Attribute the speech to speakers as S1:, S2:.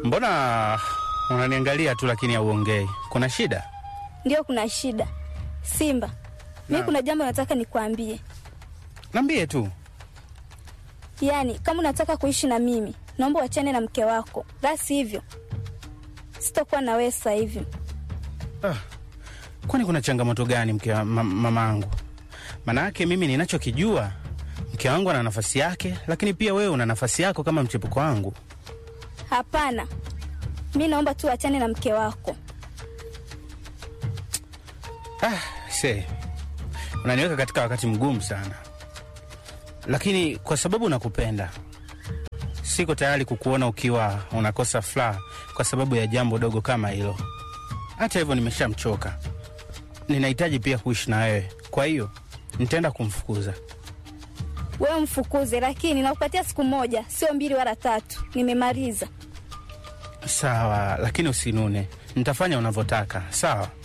S1: Mbona unaniangalia tu lakini hauongei? Kuna shida?
S2: Ndio, kuna shida Simba. Mi
S1: Naam.
S2: kuna jambo nataka nikwambie.
S1: Niambie tu.
S2: Yaani, kama unataka kuishi na mimi, naomba uachane na mke wako, la sivyo sitakuwa na wewe sasa hivi.
S1: Ah, kwani kuna changamoto gani mke wa ma, mamangu? Maana yake mimi ninachokijua, mke wangu ana nafasi yake, lakini pia wewe una nafasi yako kama mchepuko wangu.
S2: Hapana, mi naomba tu uachane na mke wako.
S1: Ah, se unaniweka katika wakati mgumu sana, lakini kwa sababu nakupenda, siko tayari kukuona ukiwa unakosa furaha kwa sababu ya jambo dogo kama hilo. Hata hivyo, nimeshamchoka, ninahitaji pia kuishi na wewe, kwa hiyo nitaenda kumfukuza.
S2: Wewe mfukuze, lakini nakupatia siku moja, sio mbili wala tatu. Nimemaliza.
S1: Sawa, lakini usinune, nitafanya unavyotaka. Sawa.